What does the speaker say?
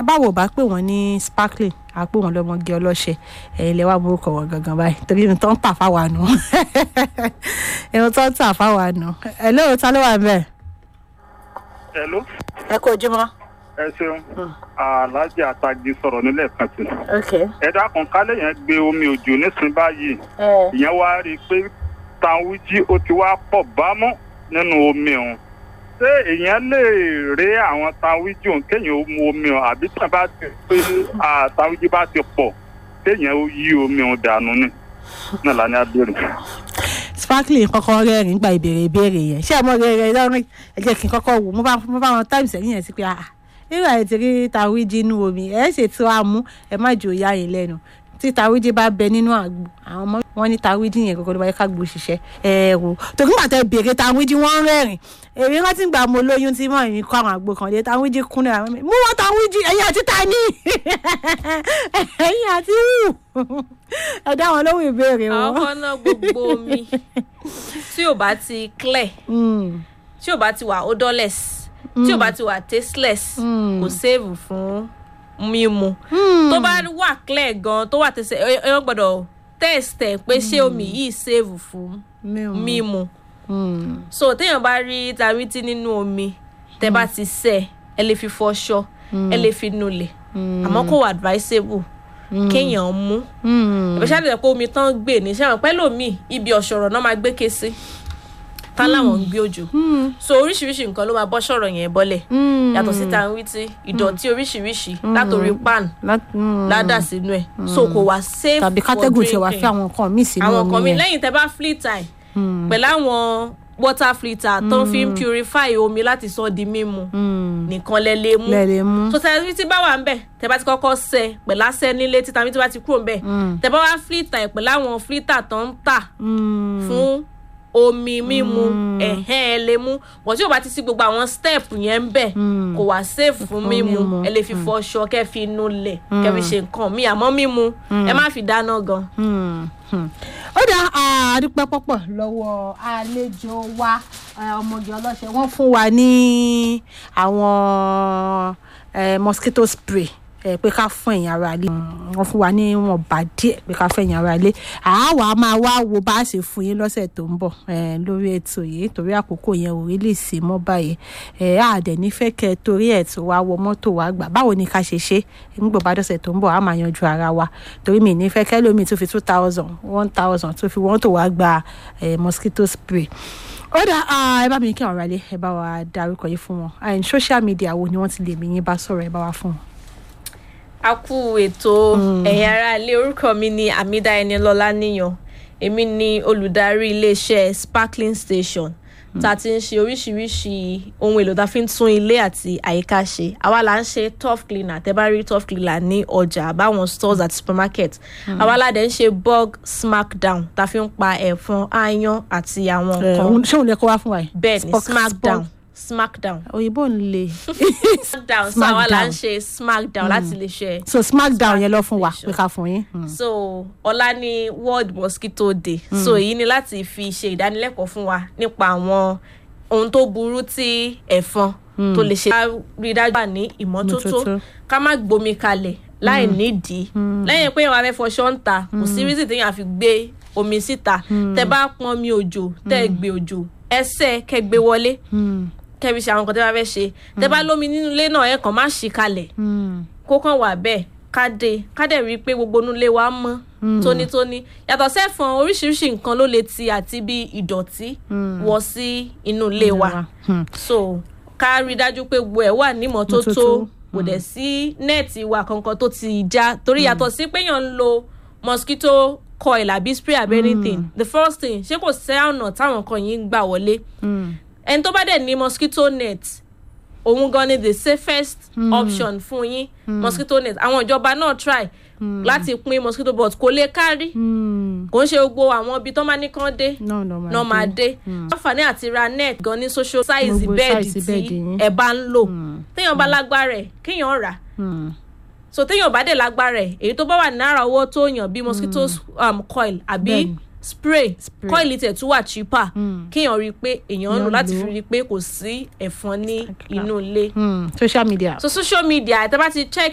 báwo bá pè wọ́n ní sparkling a pè wọ́n lọ́mọge ọlọ́ṣẹ ẹ̀yin lẹ́wà morúkọ wọn gangan báyìí torí irun tó ń tà fáwa nù irun tó ń tà fáwa nù ẹ̀ lóò ta ló wà ń bẹ̀. Hello, ẹ kú ojúmọ́. ẹ ṣeun aláàjì àtàgì sọ̀rọ̀ nílẹ̀ kan sí. ok. ẹ dákun kálẹ̀ yẹn gbé omi òjò nísìnyí báyìí ìyẹn wá rí i pé tanwíjí ó ti wá pọ̀ bámú nínú omi òun ṣé èèyàn lè rí àwọn tanwíjí òun kéèyàn ó mu omi òun àbí tí wọ́n bá ti pé tanwíjí bá ti pọ̀ kéèyàn ó yí omi òun dànù ni náà lá ní abẹ́rẹ́. sparkling kọ́kọ́ rẹ́rìn gba ìbéèrè ìbéèrè yẹn ṣé ọmọ rẹ rẹ lọ́rùn ẹ jẹ́ kí n kọ́kọ́ wò mo bá mo bá wọn times ẹ̀yìn yẹn sí pé ah nígbà tí rí tàwíjì inú omi ẹ ṣe tí wàá mú ẹ má jò yá yín lẹ́nu tí tàwíjì bá bẹ nínú àgbo àwọn ọmọ wọn ní tàwíjì yẹn kọ́kọ́ ló bá yẹ ká gbó ṣiṣẹ́ ẹ wò tòkí gbà tẹ béèrè tàwíjì wọn rẹ́rìn èmi rántí gbà mo lóyún tí mọ̀ mi kọ́ àwọn àgbo kan lé tàwíjì kúnlẹ̀ àwọn mi mú wọn tàwíjì ẹ̀yìn àti tani ẹ̀yìn àti wù ẹ dá wọn lóhùn ìbéèrè wọn. àwọn náà gbogbo omi tí ò bá ti clear tí ò bá ti wà odorless tí ò bá ti wà tasteless kò save fún mímu tó bá wà clear gan tó wà tẹsẹ̀ èèyàn gbọ́dọ̀ test ẹ̀ pé ṣé omi yìí save fún mímu so téèyàn bá rí tàwítí nínú omi tẹ bá ti sẹ ẹ lè fi fọṣọ ẹ lè fi nulẹ̀ àmọ́ kò wà advisable kéèyàn mú ìbáṣẹ́ àti ẹ̀pọ̀ omi tán gbè ní sẹ́wọ̀n pẹ́lú mi ibi ọ̀ṣọ̀rọ̀ náà máa gbé ké sí tá láwọn ń gbé òjò so oríṣiríṣi nǹkan ló máa bọ́ sọ̀rọ̀ yẹn bọ́lẹ̀ yàtọ̀ sí tanwítí ìdọ̀tí oríṣiríṣi látòrí pan ládà sínú ẹ̀ so kò wá safe tàbí kátẹ́gùn tí wàá fi àwọn nǹkan míì sínú àwọn omi nǹkan míì yẹn lẹ́yìn tẹ́ bá flit time pẹ̀lú àwọn water filter tó ń fi ń purify omi láti sọ di mímu nìkan lẹ lè mú lẹ́ẹ̀lẹ́ mú. so tẹ tí bá wà ń bẹ̀ tẹ bá ti kọ́kọ́ sẹ pẹ̀lú asẹ́ nílé títa mi tí bá ti kúrò ń bẹ̀ tẹ bá wá filter ẹ̀ pẹ̀lú àwọn filter tó ń tà fún omi mímu ẹ̀hẹ́n ẹ lè mú bọ̀ tí o bá ti sí gbogbo àwọn step yẹn ń bẹ̀ kò wá safe fún mímu ẹ lè fi fọṣọ kẹ́ fi inú lẹ̀ kẹ́ fi ṣe nǹkan míì àmọ́ mímu ẹ má fi dáná gan. ó dá àdúpẹ́ pọ́pọ̀ lọ́wọ́ àlejò wa eh, ọmọge ọlọ́ṣẹ́ wọ́n fún wa ní àwọn eh, mosquito spray eh, pé ká fún ẹ̀yìn ara ilé wọ́n fún wa ní wọn bá díẹ̀ pé ká fún ẹ̀yìn ara ilé àáwá máa wá wo bá a ṣe fún yín lọ́sẹ̀ tó ń bọ̀ eh, lórí ètò yìí torí àkókò yẹn ò rí lè sí mọ́ báyìí eh, àdẹ̀ nífẹ̀ẹ́ kẹ́ torí ẹ̀ tó wá wọ mọ́tò wá gbà báwo ni ká ṣe ṣe nígbà bá dọ̀sẹ̀ tó ń bọ̀ á máa yanjú ara wa torí mi nífẹ̀ẹ́ kẹ́ lómi tó fi two thousand one thousand tó fi mọ́tò wá gba eh, mosquito spray ó dá ah, ẹ bá mi kí àwọn aráalé ẹ bá wa darúkọ yìí fún wọn and social media wo ni wọ́n ti lè mí yín bá sọ̀rọ̀ ẹ bá wa fún wọn. a kú ètò ẹ̀yin ará ilé orúkọ mi ni amida enilọlá níyàn èmi ni olùdarí iléeṣẹ́ sparkling station tá a ti ń ṣe oríṣiríṣi ohun èlò tá a fi ń tún ilé àti àyíká ṣe àwa là ń ṣe tough cleaner tẹ́ bá rí tough cleaner ní ọjà àbáwọn stores àti supermarket àwa là dẹ̀ ń ṣe bug smackdown tá a fi ń pa ẹ̀fọn aáyán àti àwọn Eh, nǹkan ṣé òun lè kó wá fún wa yìí. bẹ́ẹ̀ ni Spock- smackdown Spock- smackdown òyìnbó ń le. smackdown so àwa là Smackdown. ń ṣe smackdown láti lè ṣe so smackdown yẹn lọ fún wa Station. pé ká fún yín. Mm. so ọ̀la ni world mosquito day so èyí ni láti fi ṣe ìdánilẹ́kọ̀ọ́ fún wa nípa àwọn ohun tó burú tí ẹ̀fọn tó lè ṣe. ká rí i dájú wà ní ìmọ́tótó Ìmọ́tótó. ká má gbomi kalẹ̀ láì nídìí lẹ́yìn pé àwọn afẹ́fọ́ ṣọ́ǹta kò sí rísì téèyàn fi gbé omi síta tẹ bá pọn mi òjò tẹ gbé òjò ẹsẹ̀ kẹ gbé wọlé kẹbi ṣe àwọn nǹkan tẹ bá fẹ́ ṣe tẹ bá lómi nínú ilé náà ẹ kàn má ṣí kalẹ̀ kó kàn wà bẹ́ẹ̀ ká dé ká dẹ̀ rí i pé gbogbo inú ilé wa mọ́ tónítóní yàtọ̀ sẹ́fọn oríṣiríṣi nǹkan ló lè ti àti bí ìdọ̀tí wọ sí inú ilé wa so ká rí i dájú pé gbogbo ẹ̀ wà nímọ́tótó Mọ́tótó. kò dẹ̀ sí nẹ́ẹ̀tì wa kankan tó ti já torí yàtọ̀ sí pé èèyàn ń lo mosquito coil àbí spray àbí anything the first thing ṣé kò sẹ́ ọ̀nà táwọn kan yìí ń gbà wọlé ẹni tó bá dẹ̀ ní mosquito net òun gan ni the safest option fún yín mosquito net àwọn ìjọba náà try láti pín mosquito but kò lè kárí kò ń ṣe gbogbo àwọn ibi tó máa ní kán dé no no ma náà máa dé àǹfààní àti ra net gan ní social size Gbogbo bẹ́ẹ̀dì size tí bẹ́ẹ̀dì yín. ẹ bá ń lò téèyàn bá lágbára ẹ̀ kéèyàn rà so téèyàn bá dẹ̀ lágbára ẹ̀ èyí tó bá wà náírà owó tó yàn bí mosquito um, coil àbí Bẹ́ẹ̀ni. spray Spray. coil tẹ̀ tún wà cheaper kéèyàn rí i pé èèyàn ń lò Èèyàn láti lò. fi rí i pé kò sí ẹ̀fọn ní inú ilé social media. so social media ẹ̀ tẹ́ bá ti check